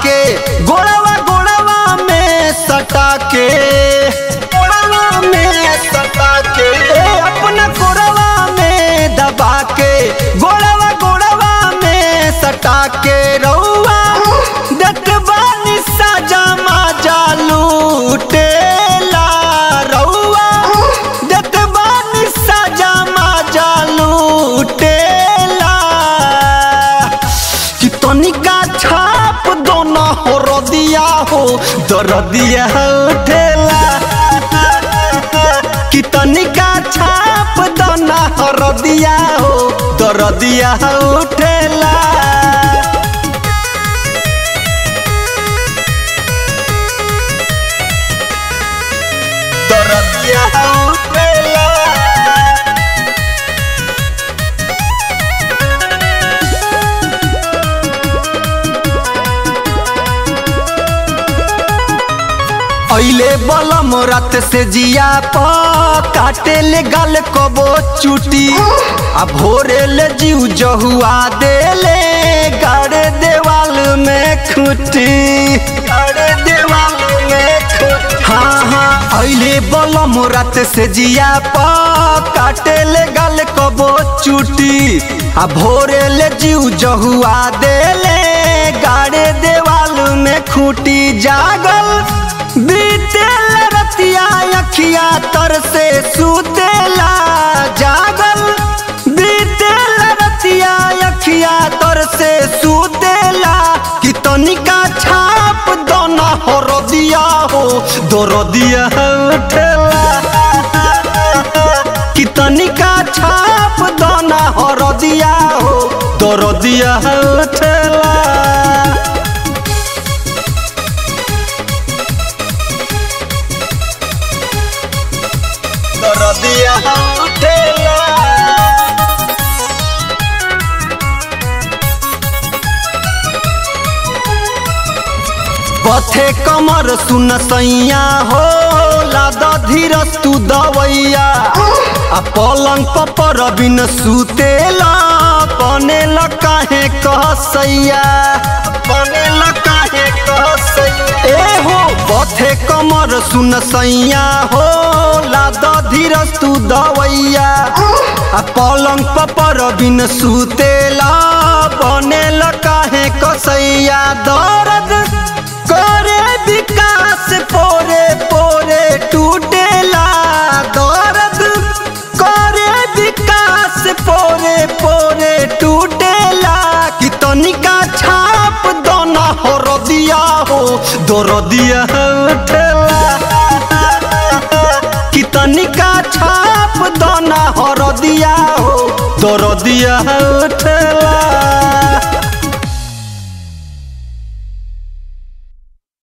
के गोड़वा गोड़वा में सटा के गोड़वा में सटा के ए, अपना गोड़वा में दबा के गोड़वा गोड़वा में सटा के रउआ दत बानी साजा माजा लूटेला रउआ दत बानी साजा माजा लूटेला कि तनिका छाप दोना हो रदिया हो दरदिया उठेला कि तनिका छाप दोना हो रदिया हो दरदिया उठेला दरदिया उठेला ऐले बलम रात से जिया प काटे ले गल कबो चुटी आ भोरे ले जीव जहुआ देले गाड़े देवाल में खुटी गाड़े देवाल में खुटी हाँ हाँ ऐले बलम रात से जिया प काटे ले गल कबो चुटी आ भोरे ले जीव जहुआ देले गाड़े देवाल में खुटी जागल बीतेल रतिया अखिया तर से सुतेला जागल बीतेल रतिया अखिया तर से सुतेला कि तनिका छाप दोना हो रदिया हो दो रदिया उठेला कि तनिका छाप दोना हो रदिया हो दो रदिया उठेला दरदिया उठेला पथे कमर सुन सैया हो लादा धीरज तू दवैया आ पलंग पर बिन सुतेला बनेला काहे कहसैया बनेला काहे कहसैया ए हो पथे कमर सुन सैया हो लादा धीरज तू दवैया आ पलंग पर बिन सुतेला बनेला काहे कसैया दर्द करे विकास पोरे पोरे टूटेला दर्द करे विकास पोरे पोरे टूटेला कि तनिका छाप दोना हो रदिया हो दो रदिया उठेला कि तनिका छाप दोना हो रदिया हो दो रदिया उठेला